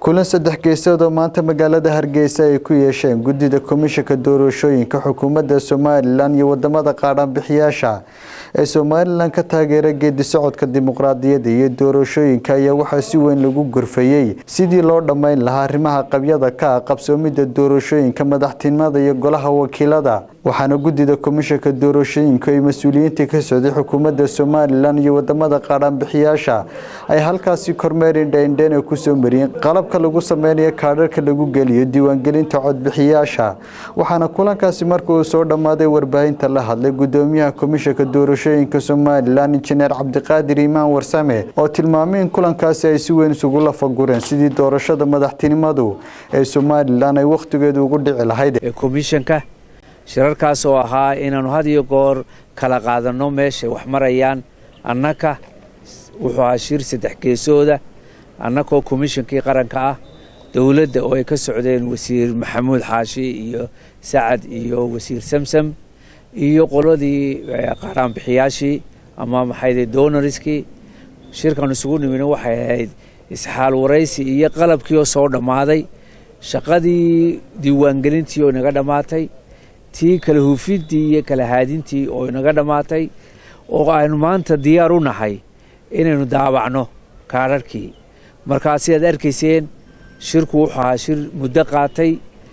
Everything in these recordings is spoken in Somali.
kulan saddex geesood oo maanta magaalada hargeysa ay ku yeesheen guddida komishanka doorashooyinka xukuumadda somalilan iyo wadamada qaadhaanbixiyaasha ee somalilan ka taageera geedi socodka dimuqraadiyadda iyo doorashooyinka ayaa waxaa si weyn lagu gorfayey sidii loo dhammayn lahaa arrimaha qabyada ka ah qabsoomidda doorashooyinka madaxtinimada iyo golaha wakiilada waxaana guddida komishanka doorashooyinku ay mas-uuliyiintii ka socday xukuumadda somalilan iyo wadamada qaadhaanbixiyaasha ay halkaasi kormeer indhaindheyn ay kusoo mariyeen qalabka lagu sameynayo kaadharka lagu geliyo diiwaangelinta codbixiyaasha waxaana kulankaasi marka uu soo dhammaaday warbaahinta la hadlay gudoomiyaha komishanka doorashooyinka somalilan injineer cabdiqaadir imaan warsame oo tilmaamay in kulankaasi ay si weyn isugu lafagureen sidii doorashada madaxtinimadu ee somalilan ay wakhtigeedu ugu dhici lahayd komishanka shirarkaas oo ahaa inaannu had iyo goor kala qaadanno meeshay wax marayaan annaka wuxuu ahaa shir saddex geesooda annakoo komishankii qaranka ah dowladda oo ay ka socdeen wasiir maxamuud xaashi iyo sacad iyo wasiir samsam iyo qoladii qaaraanbixiyaashii ama maxayde donoriskii shirkan isugu nimina waxay ahayd isxaal waraysi iyo qalabkii oo soo dhammaaday shaqadii diiwaangelintii oo inaga dhammaatay tii kala huufiddii iyo kala haadintii oo inaga dhammaatay oo aynu maanta diyaar u nahay inaynu daabacno kaadharhkii markaa sidaad arkayseen shirku wuxuu ahaa shir muddo qaatay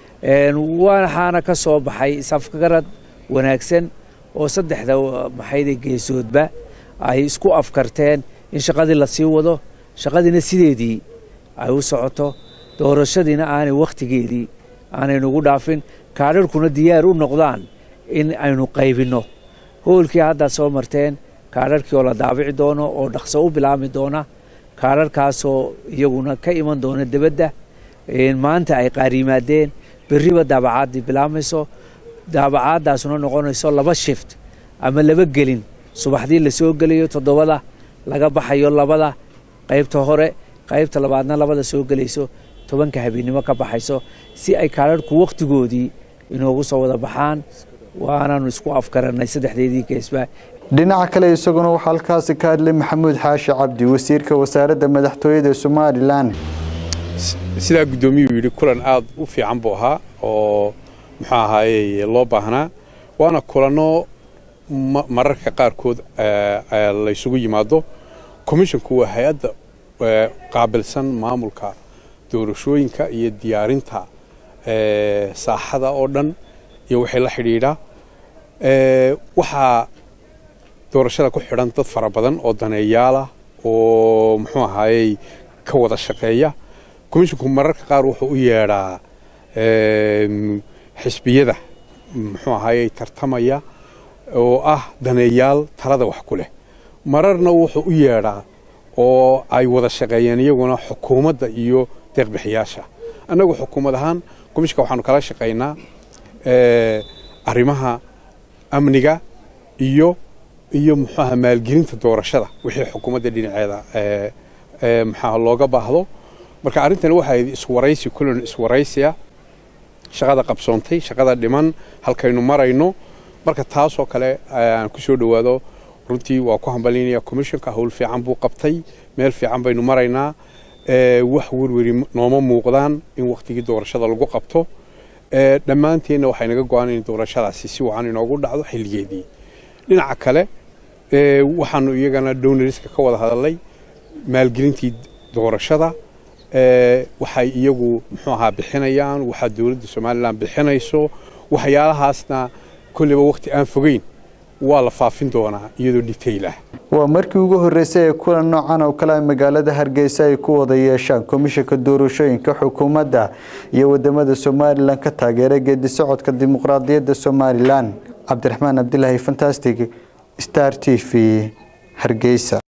waxaana ka soo baxay isafgarad wanaagsan oo saddexda maxayde geesoodba ay isku afkarteen in shaqadii la sii wado shaqadiina sideedii ay u socoto doorashadiina aanay wakhtigeedii aanaynugu dhaafin kaadharhkuna diyaar u noqdaan in aynu qaybinno hoolkii haddaad soo marteen kaadharhkii oo la daabici doono oo dhaqso u bilaabmi doona kaadharhkaasoo iyaguna ka iman doona debadda maanta ay qaar yimaadeen berriba daabacaadii bilaabmayso daabacaaddaasuna noqonayso laba shift ama laba gelin subaxdii la soo gelayo toddobada laga baxayo labada qaybta hore qaybta labaadna labada soo gelayso tobanka habeennimo ka baxayso si ay kaadharhku wakhtigoodii inoogu soo wada baxaan waanaanu isku afgarannay saddexdeedii geesba dhinaca kale isaguna waxaa halkaasi ka hadlay maxamuud xaashi cabdi wasiirka wasaaradda madaxtooyada somalilan sidaa guddoomiyuu yidhi kulan aad u fiican buu ahaa oo muxuu ahaaye loo baahnaa waana kulanno mararka qaarkood laysugu yimaado komishonku waa hay-adda qaabilsan maamulka doorashooyinka iyo diyaarinta saaxada oo dhan iyo waxay la xidhiidhaa waxaa doorashada ku xidhan dad fara badan oo daneeyaalah oo muxuu ahaayey ka wada shaqeeya komishonku mararka qaar wuxuu u yeedhaa xisbiyada muxuu ahaayey tartamaya oo ah daneeyaal talada wax ku leh mararna wuxuu u yeedhaa oo ay wada shaqeeyeen iyaguna xukuumadda iyo deeqbixiyaasha annagu xukuumad ahaan komishinka waxaanu kala shaqaynaa arrimaha amniga iyo iyo muxuaha maalgelinta doorashada wixii xukuumadda dhinaceeda maxaa looga baahdo marka arrintani waxay iswaraysi kulan iswaraysiya shaqada qabsoontay shaqada dhiman halkaynu marayno marka taasoo kale aan ku soo dhowaado runtii waa ku hambalinaya commissionka howl fiican buu qabtay meel fiican baynu maraynaa wax werweri nooma muuqdaan in wakhtigii doorashada lagu qabto dhammaanteenna waxay naga go-aan in doorashadaasi si wacan inoogu dhacdo xilligeedii dhinaca kale waxaanu iyagana donoriska ka wada hadalnay maalgelintii doorashada waxay iyagu muxuu ahaa bixinayaan waxaa dowladda somalilan bixinayso waxyaalahaasna kolleyba wakhti aan fogeyn waa la faafin doonaa iyadoo detail ah waa markii ugu horreysay ee kulan noocan oo kale magaalada hargeysa ay ku wada yeeshaan komishanka doorashooyinka xukuumadda iyo wadamada somalilan ka taageera geedi socodka dimuqraadiyadda somalilan cabdiraxmaan cabdilaahi fantastic star t v hargeysa